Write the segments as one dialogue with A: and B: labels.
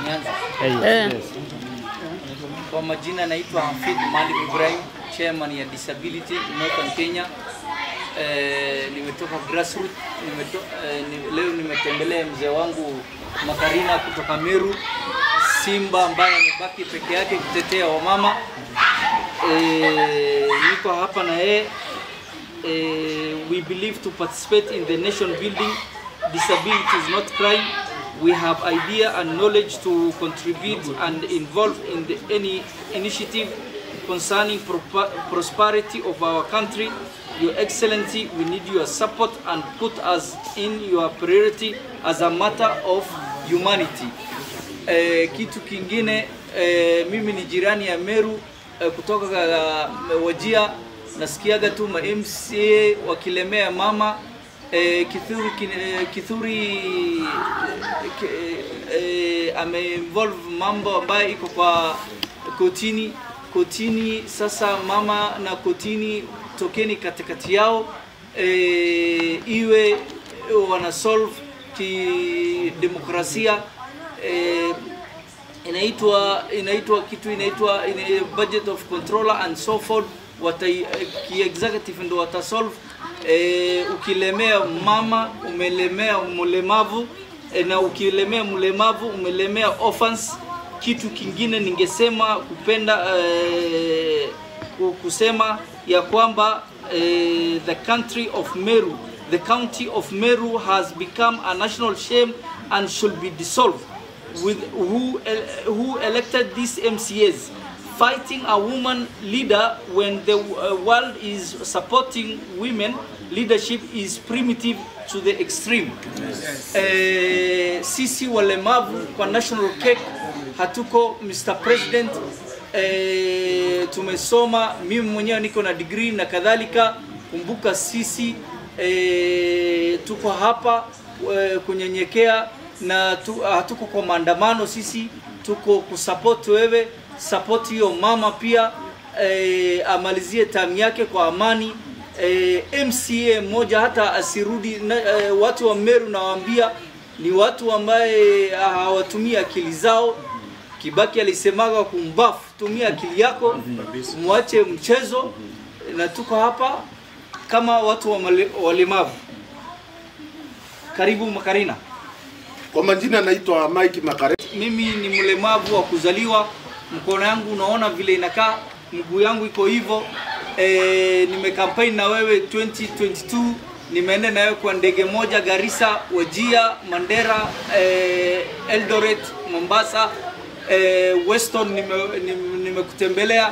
A: Nianze.
B: Eh.
A: Kwa majina naitwa Hafidh Malik Ibrahim, chairman ya Disability Northern Kenya. Eh, nimetoka grassroots nimeto, eh, ni, leo nimetembelea mzee wangu Makarina kutoka Meru, Simba ambaye amebaki peke yake kutetea wamama. Eh, niko hapa na yeye eh, we believe to participate in the nation building. Disability is not crime. We have idea and knowledge to contribute and involve in the, any initiative concerning propa- prosperity of our country. Your Excellency, we need your support and put us in your priority as a matter of humanity. Eh, kitu kingine eh, mimi ni jirani ya Meru eh, kutoka uh, Wajia nasikiaga tu ma MCA wakilemea mama eh, Kithuri, kin- Kithuri eh, eh, ameinvolve mambo ambayo iko kwa kotini kotini. Sasa mama na kotini, tokeni katikati yao eh, iwe wana solve kidemokrasia eh, inaitwa inaitwa kitu inaitwa ina, budget of controller and so forth wata ki executive ndo watasolve eh, ukilemea mama umelemea mlemavu eh, na ukilemea mlemavu umelemea orphans kitu kingine ningesema kupenda eh, ku- kusema ya kwamba eh, the country of Meru the county of Meru has become a national shame and should be dissolved with who el- who elected these MCAs fighting a woman leader when the uh, world is supporting women leadership is primitive to the extreme eh, sisi walemavu kwa national cake hatuko Mr President eh, tumesoma mimi mwenyewe niko na degree na kadhalika kumbuka sisi eh, tuko hapa eh, kunyenyekea na tu, hatuko kwa maandamano sisi tuko kusupport wewe support hiyo mama pia eh, amalizie tamu yake kwa amani eh, MCA mmoja hata asirudi na, eh, watu wa Meru nawaambia ni watu ambaye hawatumii akili zao Kibaki alisemaga kumbafu, tumia akili yako, mwache mchezo, na tuko hapa kama watu wa male- walemavu. Karibu Makarina.
C: Kwa majina naitwa Mike Makare.
A: Mimi ni mlemavu wa kuzaliwa, mkono yangu unaona vile inakaa, mguu yangu iko hivyo. E, nimekampaign na wewe 2022 nimeenda na wewe kwa ndege moja Garissa, Wajia, Mandera, e, Eldoret, Mombasa, e, Weston nimekutembelea nime, nimekutembelea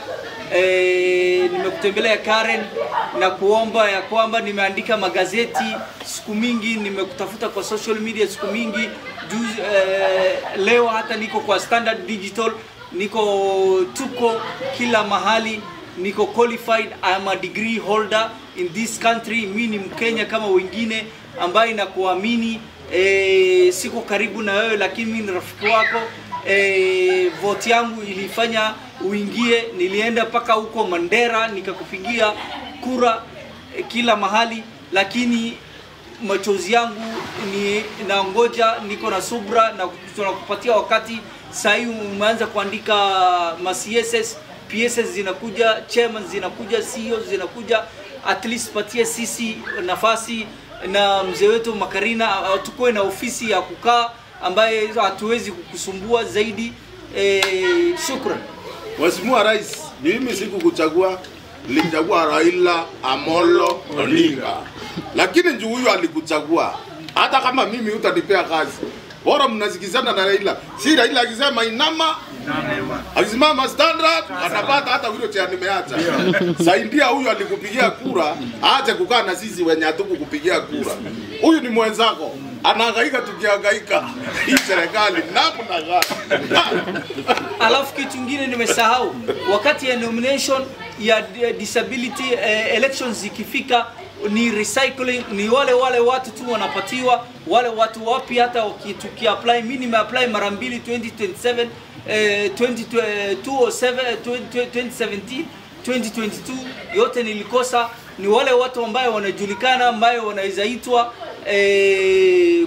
A: e, nimekutembelea Karen na kuomba ya kwamba nimeandika magazeti siku mingi, nimekutafuta kwa social media siku mingi juzi, eh, leo hata niko kwa Standard Digital, niko tuko kila mahali, niko qualified, I am a degree holder in this country. Mi ni Mkenya kama wengine ambaye nakuamini. E, siko karibu na wewe lakini mi ni rafiki wako. E, vote yangu ilifanya uingie, nilienda mpaka huko Mandera nikakupigia kura e, kila mahali, lakini machozi yangu ni naongoja, niko na subra na tunakupatia wakati. Saa hii umeanza kuandika ma CSS, PSS zinakuja, chairman zinakuja, CEO zinakuja, at least patie sisi nafasi na mzee wetu Makarina, uh, tukuwe na ofisi ya kukaa ambaye hatuwezi kukusumbua zaidi. E, shukran.
C: Mheshimiwa Rais, mimi sikukuchagua, nilichagua Raila Amolo Odinga, lakini juu huyu alikuchagua. Hata kama mimi utanipea kazi, bora mnasikizana na Raila. Si Raila akisema inama akisimama standard atapata hata wheelchair nimeacha. Saidia huyu alikupigia kura, aache kukaa na sisi wenye hatukukupigia kura. Huyu ni mwenzako, anahangaika tukihangaika. Hii serikali namna gani?
A: Alafu kitu kingine nimesahau, wakati ya nomination ya d- disability eh, elections zikifika ni recycling, ni wale wale watu tu wanapatiwa, wale watu wapi. Hata waki- tukiapply, mimi nimeapply mara mbili 2027 eh, 20, eh, 207, 20, 2017 2022 yote nilikosa. Ni wale watu ambayo wanajulikana ambayo wanaweza itwa eh,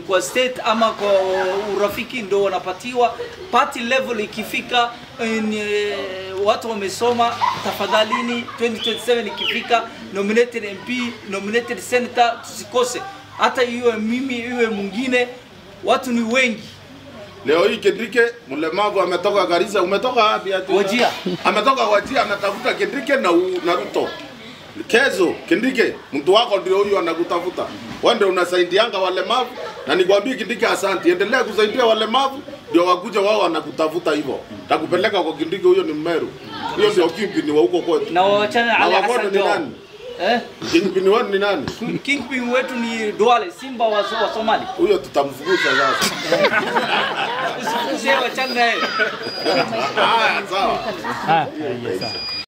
A: kwa state ama kwa urafiki ndo wanapatiwa. Party level ikifika ni, watu wamesoma, tafadhalini 2027 ikifika, nominated MP, nominated senator tusikose, hata iwe mimi iwe mwingine, watu ni wengi.
C: Leo hii Kendrike mlemavu ametoka Garissa, umetoka wapi ati?
A: Wajia.
C: Ametoka Wajia anatafuta Kendrike na u, na Ruto. Kezo, Kendrike, mtu wako ndio huyu anakutafuta. Wewe ndio unasaidianga walemavu na nikwambie Kendrike, asante. Endelea kusaidia walemavu ndio wakuja wao wanakutafuta hivyo. Takupeleka kwa Kendrike, huyo ni Mmeru. Huyo ndio kingpin wa huko kwetu.
A: Na wawachane na
C: Na
A: Ali
C: wagodo
A: Hassan
C: ni
A: Joho.
C: nani?
A: Eh?
C: Kingpin wao ni nani?
A: Kingpin wetu ni Duale, Simba wa, wa Somali.
C: Huyo tutamfukuza sasa.
A: Usifukuze wachane naye.
C: Haya, sawa.
B: Ah, yes, sir.